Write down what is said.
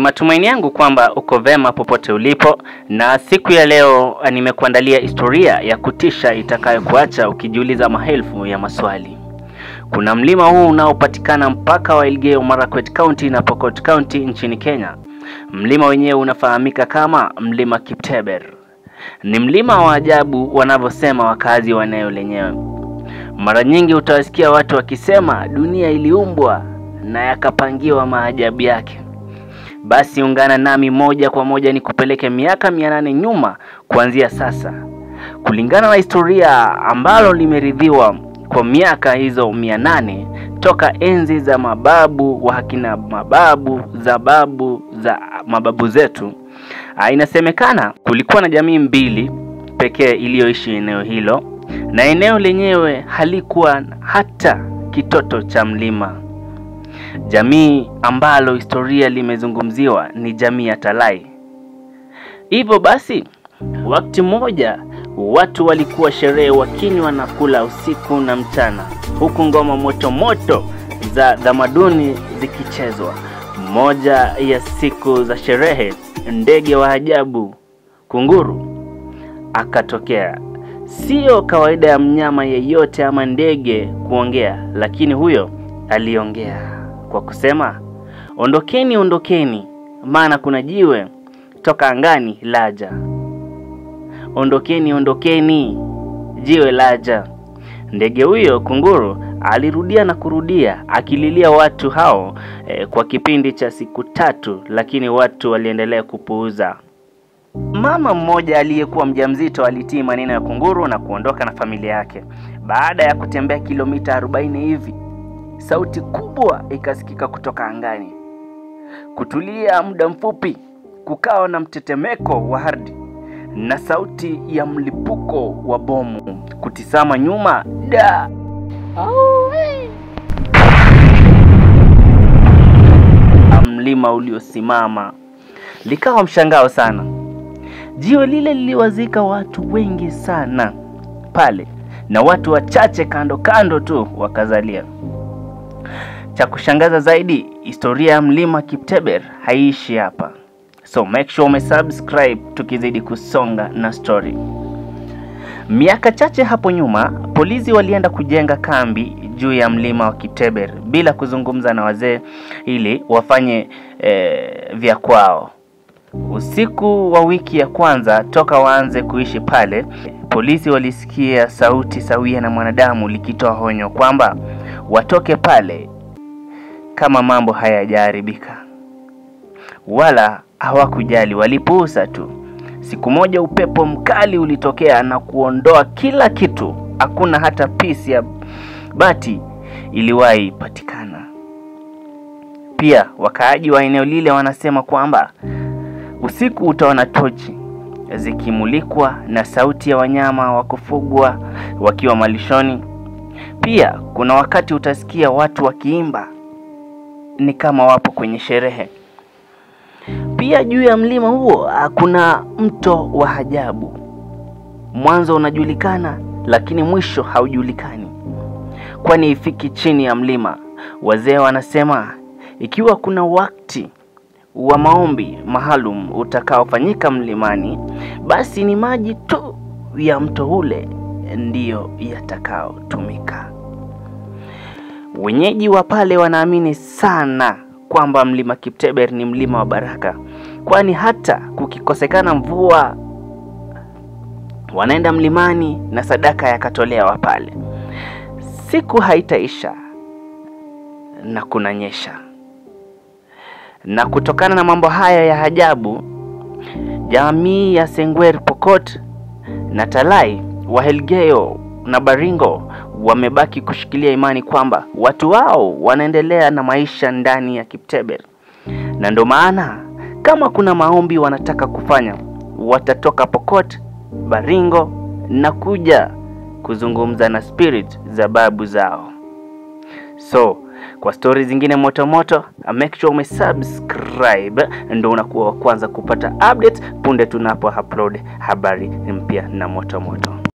matumaini yangu kwamba uko vema popote ulipo, na siku ya leo nimekuandalia historia ya kutisha itakayokuacha ukijiuliza maelfu ya maswali. Kuna mlima huu unaopatikana mpaka wa Elgeyo Marakwet County na Pokot County nchini Kenya. Mlima wenyewe unafahamika kama mlima Kipteber. Ni mlima wa ajabu wanavyosema wakazi wa eneo lenyewe. Mara nyingi utawasikia watu wakisema dunia iliumbwa na yakapangiwa maajabu yake. Basi ungana nami moja kwa moja nikupeleke miaka mia nane nyuma kuanzia sasa, kulingana na historia ambalo limeridhiwa kwa miaka hizo mia nane toka enzi za mababu wa akina mababu za babu za mababu zetu. Ah, Inasemekana kulikuwa na jamii mbili pekee iliyoishi eneo hilo, na eneo lenyewe halikuwa hata kitoto cha mlima. Jamii ambalo historia limezungumziwa ni jamii ya Talai. Hivyo basi, wakati mmoja watu walikuwa sherehe wakinywa na kula usiku na mchana, huku ngoma moto moto za tamaduni zikichezwa. Moja ya siku za sherehe, ndege wa ajabu kunguru akatokea. Sio kawaida ya mnyama yeyote ama ndege kuongea, lakini huyo aliongea kwa kusema, ondokeni, ondokeni, maana kuna jiwe toka angani laja. Ondokeni, ondokeni, jiwe laja. Ndege huyo kunguru alirudia na kurudia akililia watu hao eh, kwa kipindi cha siku tatu, lakini watu waliendelea kupuuza. Mama mmoja aliyekuwa mjamzito alitii maneno ya kunguru na kuondoka na familia yake. Baada ya kutembea kilomita 40 hivi, sauti kubwa ikasikika kutoka angani. Kutulia muda mfupi, kukawa na mtetemeko wa ardhi na sauti ya mlipuko wa bomu. Kutizama nyuma, da mlima uliosimama likawa mshangao sana. Jiwe lile liliwazika watu wengi sana pale, na watu wachache kando kando tu wakazalia. Cha kushangaza zaidi, historia ya mlima Kipteber haiishi hapa, so make sure umesubscribe tukizidi kusonga na story. Miaka chache hapo nyuma, polisi walienda kujenga kambi juu ya mlima wa Kipteber bila kuzungumza na wazee ili wafanye eh, vya kwao. Usiku wa wiki ya kwanza toka waanze kuishi pale, polisi walisikia sauti sawia na mwanadamu likitoa honyo kwamba watoke pale kama mambo hayajaharibika. Wala hawakujali, walipuuza tu. Siku moja upepo mkali ulitokea na kuondoa kila kitu. Hakuna hata pisi ya bati iliwahi patikana. Pia wakaaji wa eneo lile wanasema kwamba usiku utaona tochi zikimulikwa na sauti ya wanyama wa kufugwa wakiwa malishoni. Pia kuna wakati utasikia watu wakiimba ni kama wapo kwenye sherehe. Pia juu ya mlima huo kuna mto wa ajabu. Mwanzo unajulikana, lakini mwisho haujulikani, kwani ifiki chini ya mlima. Wazee wanasema ikiwa kuna wakati wa maombi maalum utakaofanyika mlimani, basi ni maji tu ya mto ule ndiyo yatakaotumika. Wenyeji wa pale wanaamini sana kwamba mlima Kipteber ni mlima wa baraka, kwani hata kukikosekana mvua wanaenda mlimani na sadaka yakatolewa pale. Siku haitaisha na kunanyesha, na kutokana na mambo haya ya ajabu, jamii ya Sengwer Pokot na Talai wa Elgeyo na Baringo wamebaki kushikilia imani kwamba watu wao wanaendelea na maisha ndani ya Kipteber, na ndo maana kama kuna maombi wanataka kufanya, watatoka Pokot, Baringo na kuja kuzungumza na spirit za babu zao. So kwa stori zingine moto moto, make sure umesubscribe, ndo unakuwa wa kwanza kupata updates punde tunapo upload habari mpya na moto moto.